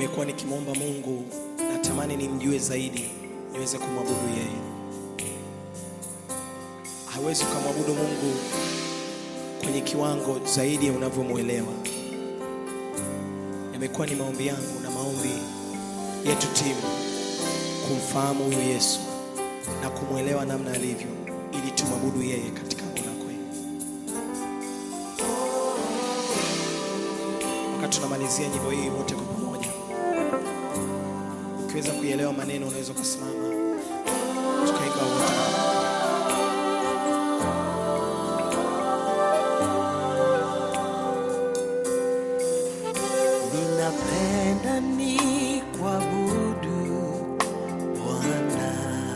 nimekuwa nikimwomba Mungu, natamani nimjue zaidi, niweze kumwabudu yeye. Hawezi ukamwabudu Mungu kwenye kiwango zaidi ya unavyomwelewa. Imekuwa ni maombi yangu na maombi yetu timu kumfahamu huyu Yesu na kumwelewa namna alivyo, ili tumwabudu yeye katika roho na kweli. Wakati tunamalizia nyimbo hii wote kwa pamoja, ukiweza kuielewa maneno, unaweza ukasimama tukaimba wote. Ninapenda ni kuabudu Bwana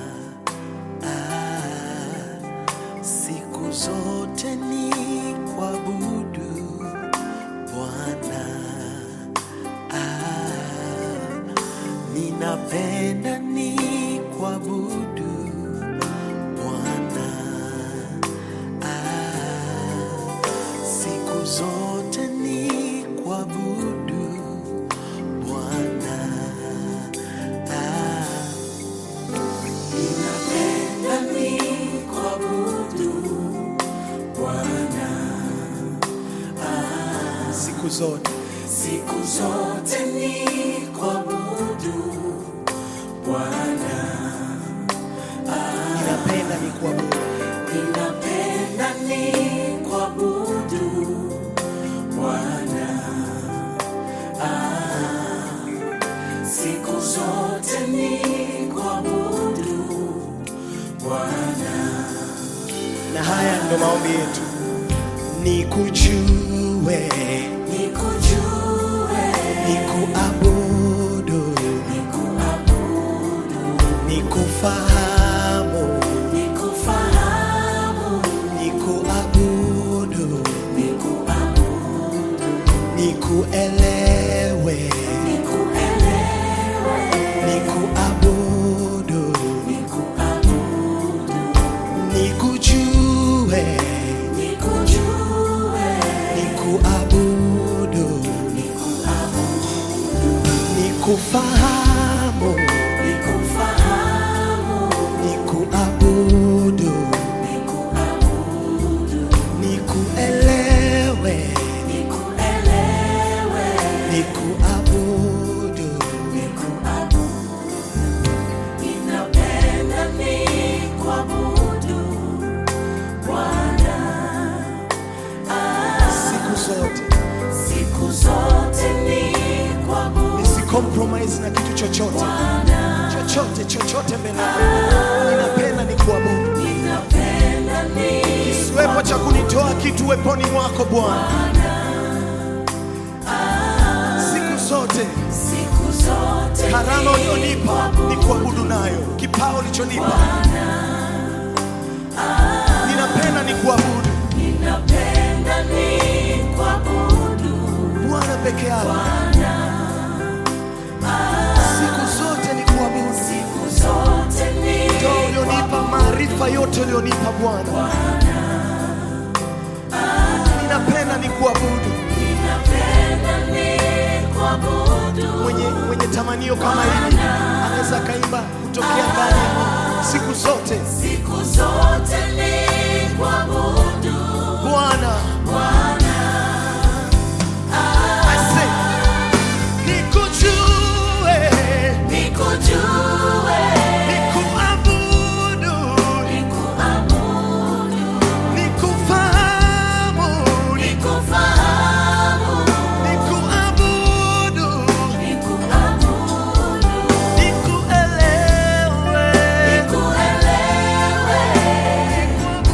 ah, siku zote ni kuabudu Bwana ah, ninapenda ni kuabudu Bwana ah, siku zote ni kuabudu Bwana ah, ninapenda ni kuabudu Bwana Siku zote siku zote ni kuabudu Bwana ninapenda ni kuabudu ninapenda ni kuabudu Bwana ah, siku zote ni kuabudu Bwana na haya ndo maombi yetu, nikujue, nikujue nikuabudu, nikuabudu nikufahamu, nikufahamu nikuabudu, nikuabudu nikuelewe, nikuelewe nikuabudu, nikuabudu nikujue, nikujue nikuabudu, nikufahamu, nikufahamu nikuabudu, nikuabudu nikuelewe, nikuelewe nikuabudu. nikuabudu ninapenda nikuabudu Bwana siku zote siku zote nikuabudu nisicompromise na kitu chochote chochote chochote mbele yako. ninapenda ni kuabudu ninapenda ni siwepo cha kunitoa kitu weponi mwako bwana siku zote siku zote karama ulionipa ni kuabudu nayo kipao ulichonipa ninapenda ni kuabudu ninapenda nikuabudu bwana peke yako siku zote ni kuabudu siku zote ndo ulionipa maarifa yote ulionipa bwana ninapenda ni kuabudu ninapenda nikuabudu mwenye, mwenye tamanio kama hili anaweza akaimba kutokea ndani ya Mungu siku zote siku zote nikuabudu bwana Bwana I say, nikujue nikujue nikuabudu nikuabudu nikufahamu nikufahamu nikuabudu nikuabudu nikuelewe nikuelewe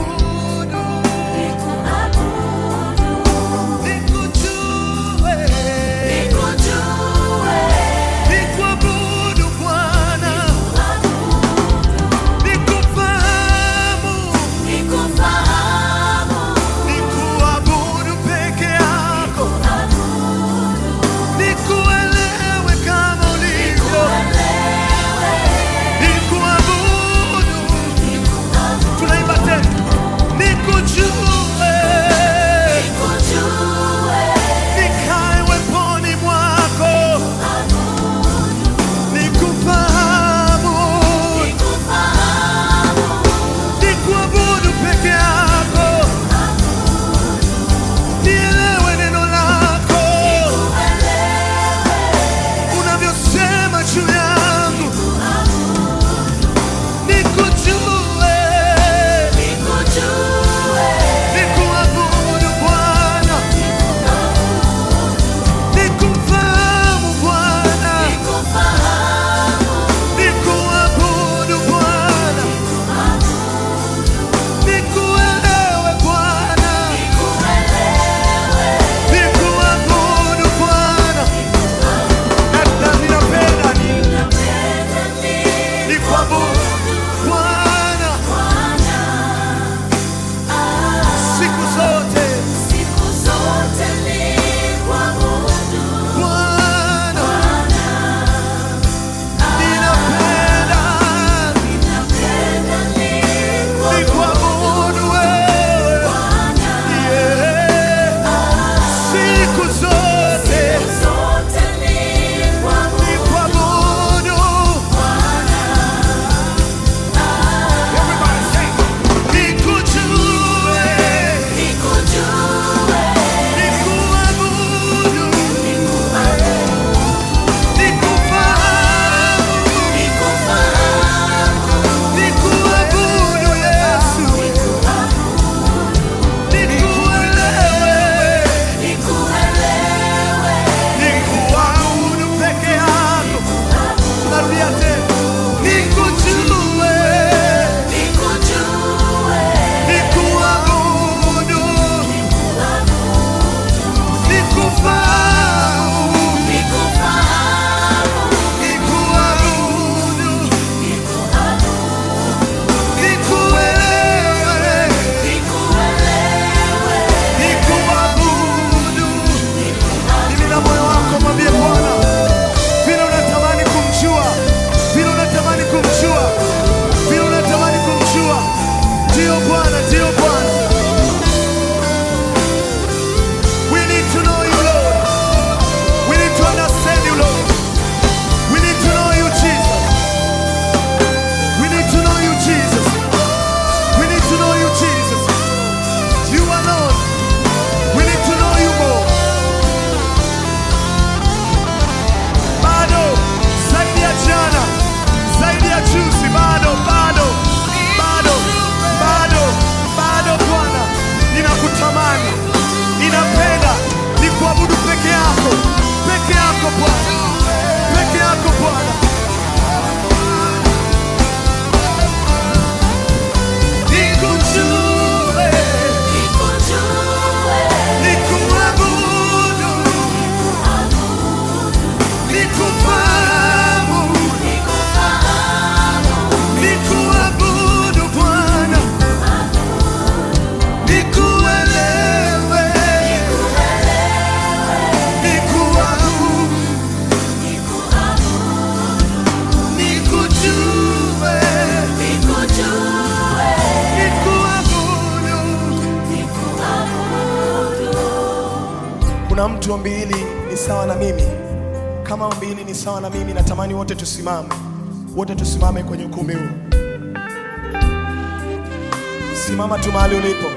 Kama mtu ombi hili ni sawa na mimi, kama ombi hili ni sawa na mimi, natamani wote tusimame, wote tusimame kwenye ukumbi huu. Simama tu mahali ulipo.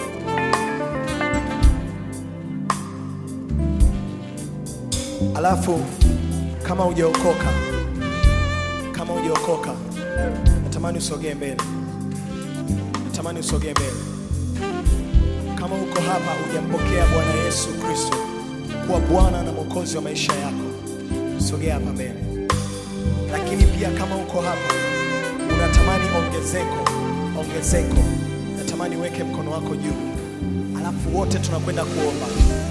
Alafu kama hujaokoka, kama hujaokoka, natamani usogee mbele, natamani usogee mbele. Kama uko hapa hujampokea Bwana Yesu Kristo kuwa Bwana na Mwokozi wa maisha yako, sogea hapa mbele. Lakini pia kama uko hapa unatamani ongezeko, ongezeko, natamani uweke mkono wako juu, alafu wote tunakwenda kuomba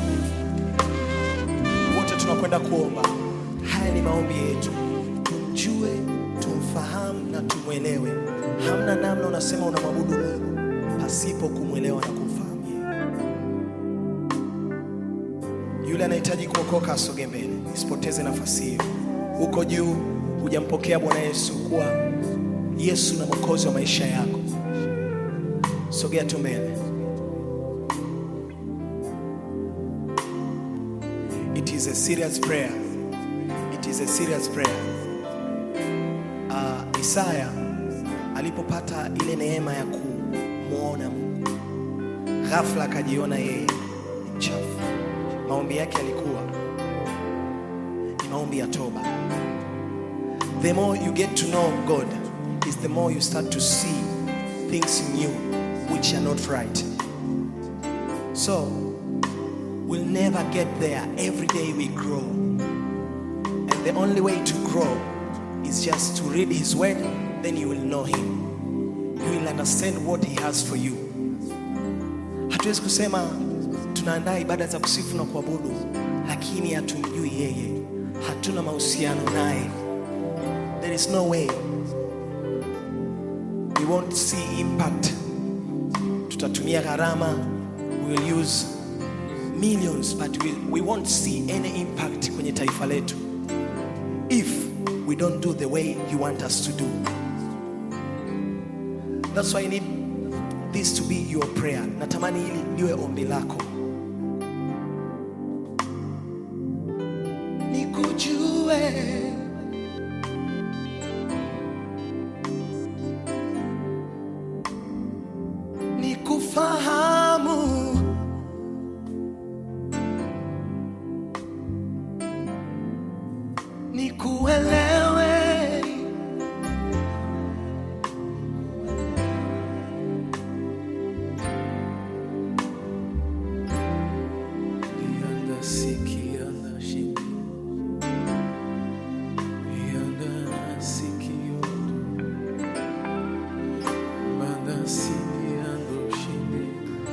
wote tunakwenda kuomba. Haya ni maombi yetu, tumjue, tumfahamu na tumwelewe. Hamna namna unasema unamwabudu Mungu pasipo kumwelewa na kumfahamu yeye. Yule anahitaji kuokoka asogee mbele, isipoteze nafasi hiyo. Uko juu, hujampokea Bwana Yesu kuwa Yesu na mwokozi wa maisha yako, sogea tu mbele. It is a serious prayer. It is a serious prayer. Uh, Isaya alipopata ile neema ya kumwona Mungu, ghafla akajiona yeye ni mchafu. Maombi yake yalikuwa ni maombi ya toba. The more you get to know God is the more you start to see things in you which are not right. So We'll never get there. Every day we grow. And the only way to grow is just to read His Word, then you will know Him. You will understand what He has for you. Hatuwezi kusema tunaandaa ibada za kusifu na kuabudu, lakini hatumjui yeye, hatuna mahusiano naye. There is no way we won't see impact. Tutatumia gharama, we will use millions but we, we won't see any impact kwenye taifa letu if we don't do the way you want us to do that's why I need this to be your prayer natamani hili liwe ombi lako nikujue nikufahamu nikuelewe Yanda siki yanda shindi Yanda siki yondo Manda siki yando shindi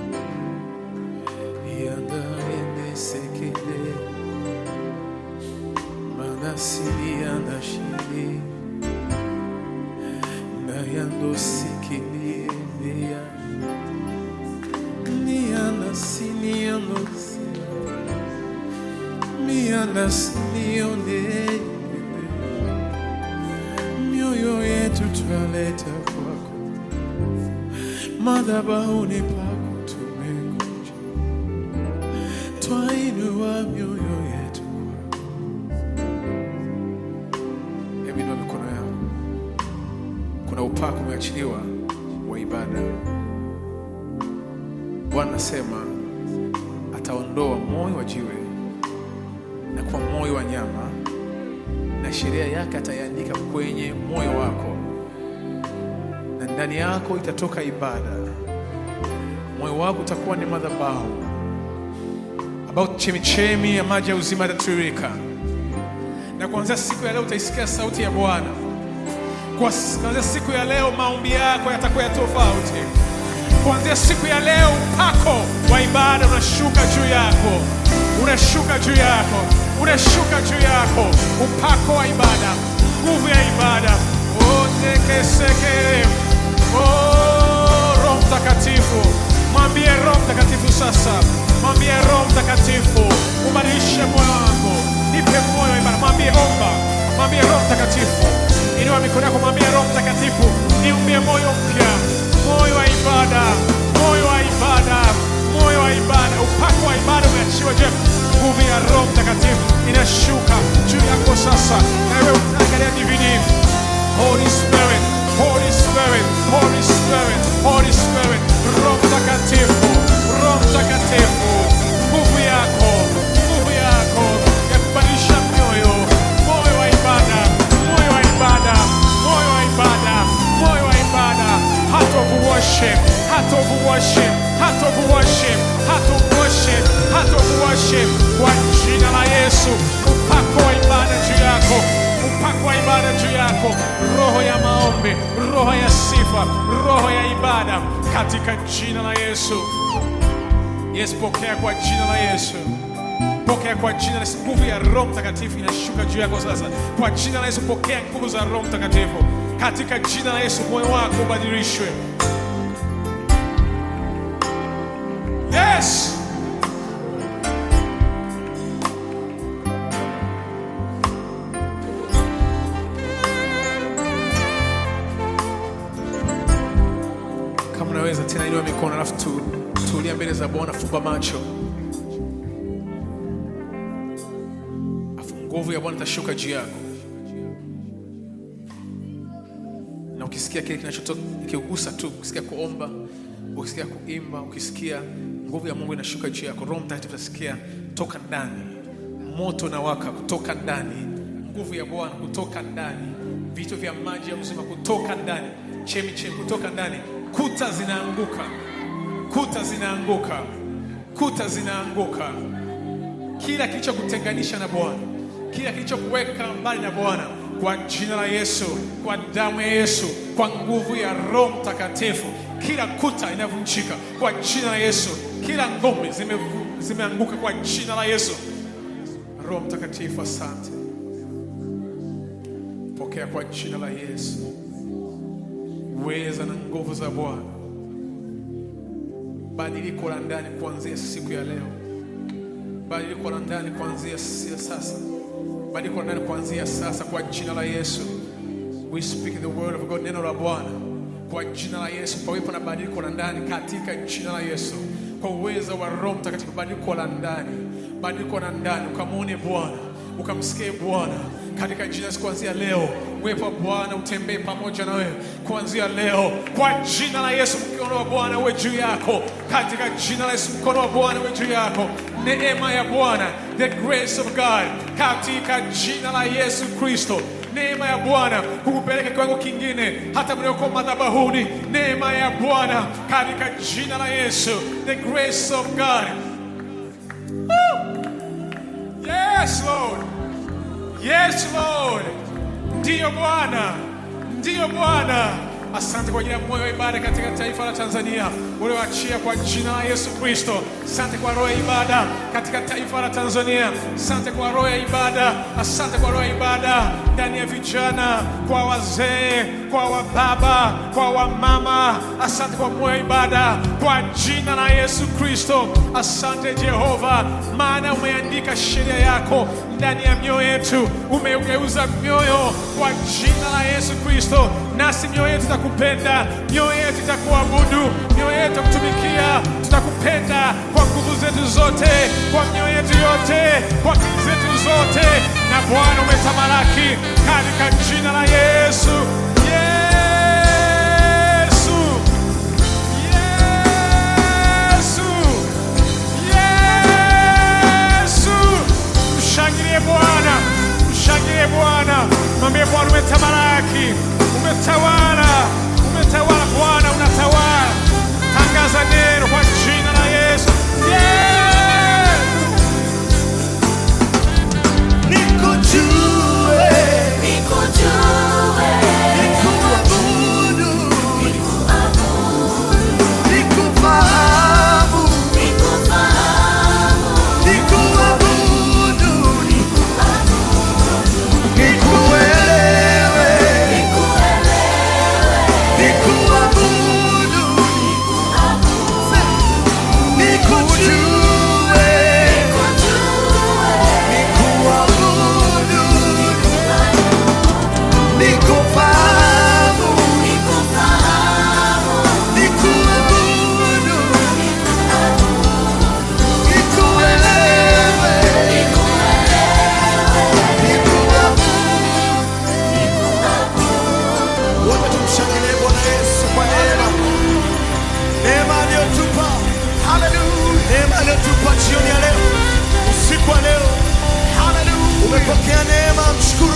Yanda ende sekele Manda siki yanda shindi Na yando siki ni ende ya Ni yanda sini yando sini mianasinione mioyo yetu twaleta kwako, madhabahuni pako tumengoja, twainua mioyo yetu kwako. Hebu inua mikono yako, kuna upako umeachiliwa wa ibada. Bwana anasema ataondoa moyo wa jiwe na kwa moyo wa nyama, na sheria yake ataiandika kwenye moyo wako, na ndani yako itatoka ibada. Moyo wako utakuwa ni madhabahu ambao chemichemi ya maji ya uzima yatatiririka, na kuanzia siku ya leo utaisikia sauti ya Bwana. Kwa- Kuanzia siku ya leo maombi yako yatakuwa ya tofauti. Kuanzia siku ya leo upako wa ibada unashuka juu yako, unashuka juu yako, unashuka juu yako, upako wa ibada, nguvu ya ibada. Otekeseke oh, Roho Mtakatifu, mwambie Roho Mtakatifu sasa, mwambie Roho Mtakatifu, ubadilishe moyo wako, nipe moyo wa ibada. Mwambie omba, mwambie Roho Mtakatifu, inua mikono yako, mwambie Roho Mtakatifu, niumbie moyo mpya, moyo wa ibada, moyo wa ibada, moyo wa ibada. Upako wa ibada umeachiwa. Je, nguvu ya Roho yako, roho ya maombi, roho ya sifa, roho ya ibada katika jina la Yesu. Yesu, pokea kwa jina la Yesu. Pokea kwa jina la Yesu. Nguvu ya Roho Mtakatifu inashuka juu yako sasa. Kwa jina la Yesu, pokea nguvu za Roho Mtakatifu. Katika jina la Yesu, moyo wako ubadilishwe. Yes. Kama unaweza tena, inua mikono alafu tu, tulia mbele za Bwana, fumba macho, afu nguvu ya Bwana itashuka juu yako, na ukisikia kile kinachotoka ikigusa tu, ukisikia kuomba, ukisikia kuimba, ukisikia nguvu ya Mungu inashuka juu yako, Roho Mtakatifu utasikia toka ndani, moto na waka kutoka ndani, nguvu ya Bwana kutoka ndani, vito vya maji ya uzima kutoka ndani, chemi chemi kutoka ndani, kuta zinaanguka, kuta zinaanguka, kuta zinaanguka kila kilichokutenganisha na Bwana, kila kilichokuweka mbali na Bwana, kwa jina la Yesu, kwa damu ya Yesu, kwa nguvu ya Roho Mtakatifu, kila kuta inavunjika kwa jina la Yesu, kila ngome zimevu- zimeanguka kwa jina la Yesu. Roho Mtakatifu, asante, pokea kwa jina la Yesu uweza na nguvu za Bwana, badiliko la ndani kuanzia siku ya leo badiliko la ndani kuanzia si- sasa, badiliko la ndani kuanzia sasa, kwa jina la Yesu. We speak the word of God, neno la Bwana kwa jina la Yesu, pawepo na badiliko la ndani katika jina la Yesu, kwa uwezo wa Roho Mtakatifu, badiliko la ndani, badiliko la ndani, ukamwone Bwana, ukamsikie Bwana katika jina la Yesu. Kuanzia leo uwepo wa Bwana utembee pamoja na wewe kuanzia leo, kwa jina la Yesu. Mkono wa Bwana uwe juu yako katika jina la Yesu. Mkono wa Bwana uwe juu yako, neema ya Bwana, the grace of God, katika jina la Yesu Kristo. Neema ya Bwana kukupeleka kiwango kingine, hata mlioko madhabahuni. Neema ya Bwana katika jina la Yesu, the grace of God. Woo! Yes Lord. Yes Lord, ndiyo Bwana, ndiyo Bwana. Asante kwa ajili ya moyo wa ibada katika taifa la Tanzania ulioachia kwa jina la Yesu Kristo. Asante kwa roho ya ibada katika taifa la Tanzania. Asante kwa roho ya ibada, asante kwa roho ya ibada ndani ya vijana, kwa wazee, kwa wababa, kwa wamama. Asante kwa moyo wa ibada kwa jina la Yesu Kristo. Asante Jehova, maana umeandika sheria yako ndani ya mioyo yetu, umeugeuza mioyo kwa jina la Yesu Kristo, nasi mioyo yetu itakupenda, mioyo yetu itakuabudu, mioyo yetu itakutumikia. Tutakupenda kwa nguvu zetu zote, kwa mioyo yetu yote, kwa akili zetu zote, na Bwana umetamalaki katika jina la Yesu. Yesu, Yesu, Yesu. Mshangilie Bwana, mshangilie Bwana, mwambie Bwana umetamalaki, umetawala, umetawala Bwana, unatawala. Tangaza neno kwa jina la Yesu. Yes! nikujue Nikujue, nikuabudu nikufahamu nikufahamu, nikuabudu nikuelewe nikuelewe, nikuabudu nikujue nikujue, nikuabudu nikufahamu nikufahamu, nikuabudu nikuelewe nikuabudu wote tumshangilie Bwana Yesu kwa neema neema aliyotupa haleluya neema aliyotupa jioni ya leo usiku wa leo haleluya umepokea neema mshukuru